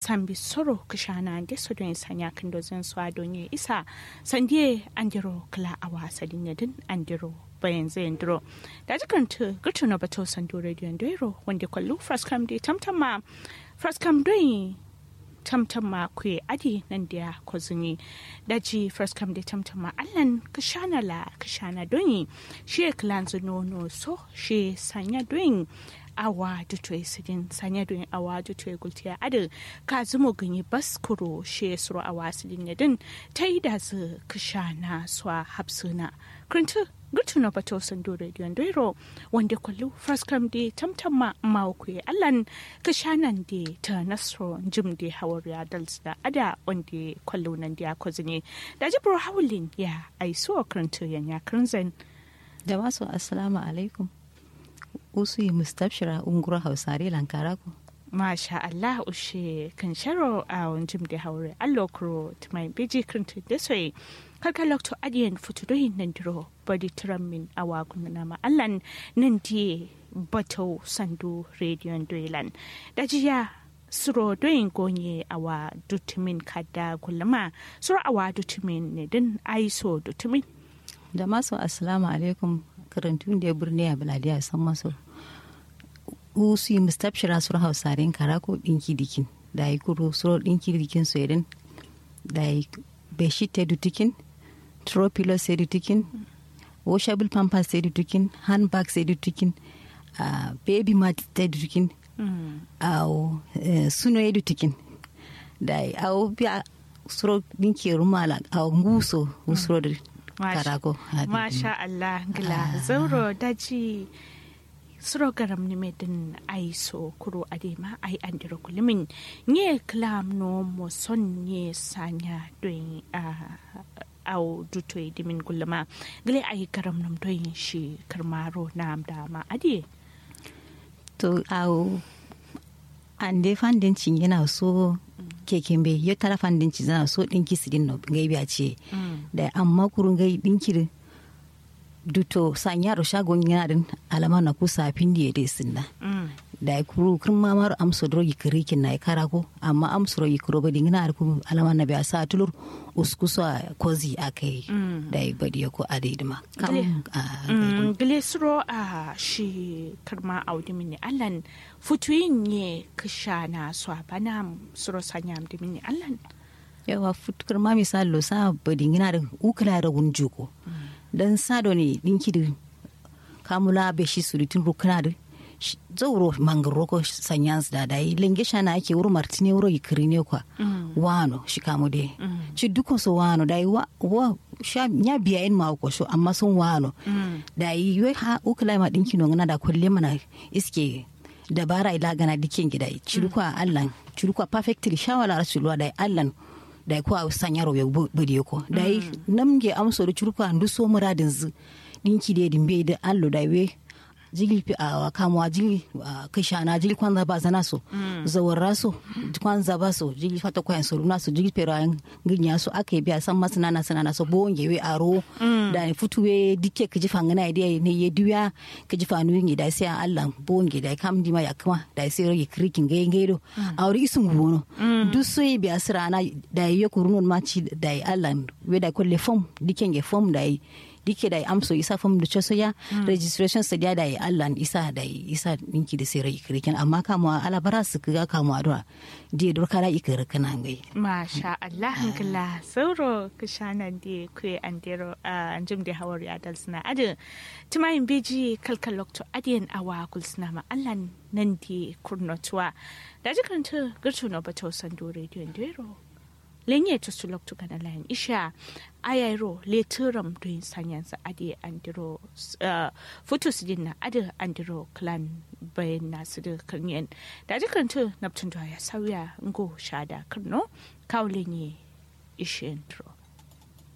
sambi soro kishana de so don sanya kan do zan so adonye isa sandie andiro kala awa sadin yadin andiro bayan zai ndiro da jikanta gurtu na bato sando radio ndiro wanda kwallo fraskam de tamtama fraskam doyi tamtama kwe adi nan da kwazini daji fraskam de tamtama allan kashana la kashana doyi shi klanzu nono so shi sanya doyin awa dutoy sidin sanya doyin awa dutoy gultiya adu ka zumo ganyi baskuro she suro awa sidin yadin ta yi da zu kashana swa hapsuna krintu gutu na bato sando radio ndero wanda kwallo fraskam de tamtamma mawukwe allan kashanan de ta nasro jim de hawar ya dalsda ada wanda kwallo nan da kwazini da jibro hawlin ya aiso krintu yan ya krinzen da masu assalamu alaikum usu yi mustabshira ungura hausare lankara ku Masha Allah ushe kan sharo a jim da haure allo kuro tumai biji krintu da soyi karka lokto adiyan futudoyin nan diro body min awa kunna ma allan nan die bato sandu radio doilan da jiya suro doyin gonye awa dutumin kada gulma suro awa dutumin ne din aiso dutumin da masu assalamu alaikum karantun da birni a biladiya san maso usu yi mustabshira sur hausarin karako dinki dikin da yi kuro suro dinki dikin su irin da yi beshi te dutikin throw pillow sai dutikin washable pampers sai dutikin handbag sai dutikin uh, baby mat sai dutikin au uh, suno ya dutikin da au biya suro dinki rumala au nguso usuro da karako masha Allah gila zauro daji suro garam ni medin ai so kuro adema ai andiro kulimin nye klam no mo son nye sanya doin au duto dimin gulma gile ai garam nam doin shi karmaro nam da ma adi to au ande fandin cin yana so keken bai yo tara fandin cin yana so dinki sidin no ngai biya ce da amma kurun gai dinki duto sanyaro shagon yana din alama na kusa pindi ya sinna da kuru kun mamar amso drogi kirikin na kara ko amma amso rogi kuro badi ngina arku alama na biya sa tulur uskuso kozi akai da badi ko adidima gile suro a shi karma audi mini allan futuyin ne kisha na so bana suro sanyam di mini allan yawa futukar ma misalo sa badi ngina da ukula da gunjuko dan sado ne dinki da kamula be shi suritin rukuna da zauro mangaro ko sanyans da dai lenge shana ake wuro martine wuro yikiri ne kwa wano shi kamu de ci duko so wano dai wa wa sha nya biya in ma ko so amma sun wano dai yo ha ukula ma dinki no ngana da kulle mana iske dabara ila gana dikin gida ci duko Allah ci duko perfectly shawala rasulwa dai Allah da ko a sanyaro ya bude ko dai namge amso da ci duko andu so muradin zu dinki de dimbe da allo dai we jigil fi a kamuwa jigil kashana jigil kwanza ba zana so zawarra so kwanza ba so jigil fata kwayan so runa so jigil pero an ginya so aka yi biya san masu nana sanana so bo ngewe aro da futuwe dike ka ji fangana ide ne ye duya ka ji fanu ngi da sai Allah bo ngi da kam di ma ya kuma da sai rage krikin ga ngai do auri isun gono du so yi biya sirana da ye kurunun ma ci da Allah we da kolle fom dike nge fom da dike da amso isa fam da ceso ya registration sa da yi allah isa da isa ninki da sai rai kirkin amma kamuwa alabara su ga kamuwa da da dur kara ikir kana ngai masha allah hankala sauro kishana da kwe andero anjim da hawar ya dal suna adu tumayin beji kalkal lokto adiyan awa kul suna ma allah nan di kurnotuwa da jikanta girtu na bato sando radio ndero lenye to sulok to kana lain isha ayairo le turam to sanyan sa ade andiro foto sidin na ade andiro clan bayan na su da kanyen da jikan to naptun ya sauya ngo shada karno kawlenye ishe intro